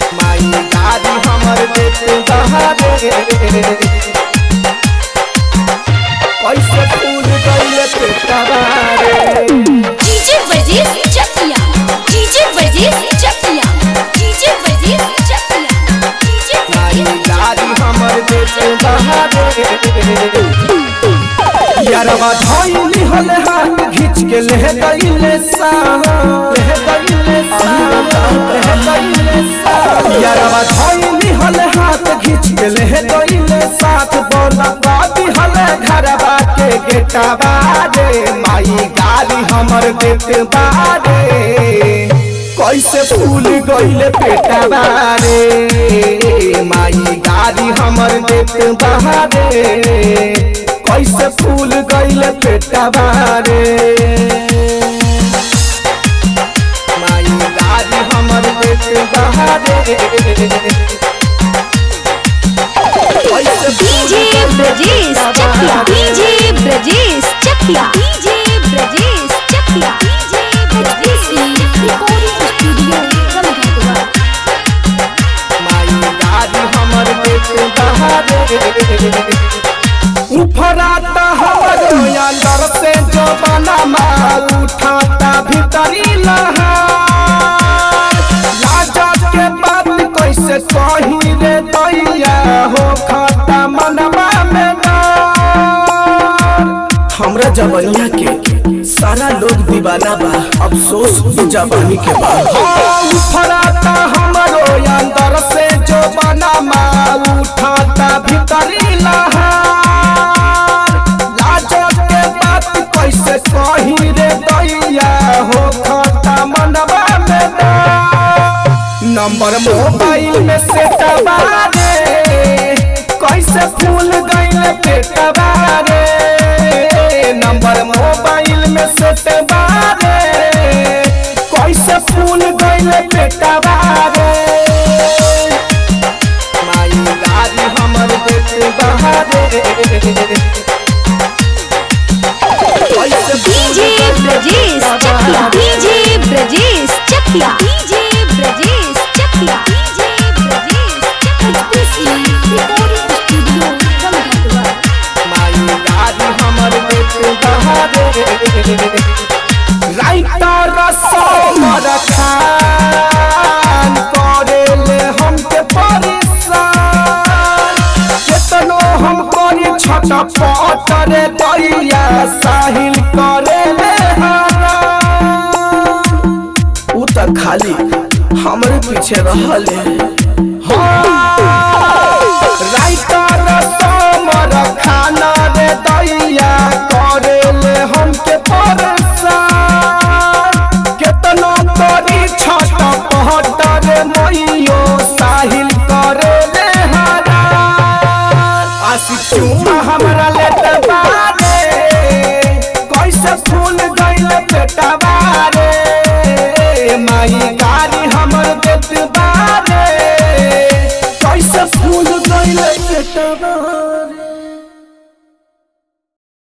माई गाड़ी हमर देत बहारे कैसे फूल गइले पेटवा रे DJ Brajesh Chakia DJ Brajesh Chakia DJ Brajesh Chakia DJ माई गाड़ी हमर देत बहारे यारवा धइली हले हाथ खींच के ले गइले सा ले गइले सा ले गइले सा यारवा धइली हले हाथ खींच के ले गइले साथ बोला गादी हले घरवा के गेटवा रे माई गाली हमर देत बारे कैसे फूल गइले पेटवा रे माई गाड़ी हमर देत बहारे कैसे फूल गइले पेटवा रे माई गाड़ी हमर देत बहारे कैसे फूल डीजे गइले Brajesh Chakia DJ Brajesh Chakia DJ Brajesh Chakia DJ Brajesh recording studio Gangapur माई गाड़ी हमर देत बहारे उफराता हमरो अंदर से जो बना माल उठाता भीतरी लहा लाजा के बात कैसे कही रे दैया हो खाता मनवा में डर हमरा जवनिया के सारा लोग दीवाना बा अफसोस उ जवानी के बा उफराता हमरो अंदर से जो बना माल उठाता भीतरी लहा लाजो के बात कैसे कही रे दैया हो खाता मनवा में डर नंबर मोबाइल में से रे कैसे फूल गइल पेटवा रे नंबर मोबाइल में से रे कैसे फूल गइल पेटवा रे माई गाड़ी हमर देत बहारे कैसे फूल डीजे गइल Brajesh Chakia DJ Brajesh Chakia DJ Brajesh Chakia DJ Brajesh Chakia recording studio Gangapur माई गाड़ी हमर देत बहारे राइटर समर खान करेले हमके परेशान केतनो हम करी छट पटरे दैया साहिल करेले हरान उ त खाली हमरे पीछे रहले राइटर समर खाना रे दैया करेले हमके परेशान केतनो करी छट पहटर मैयो साहिल करेले हरान आशिक चुमा हम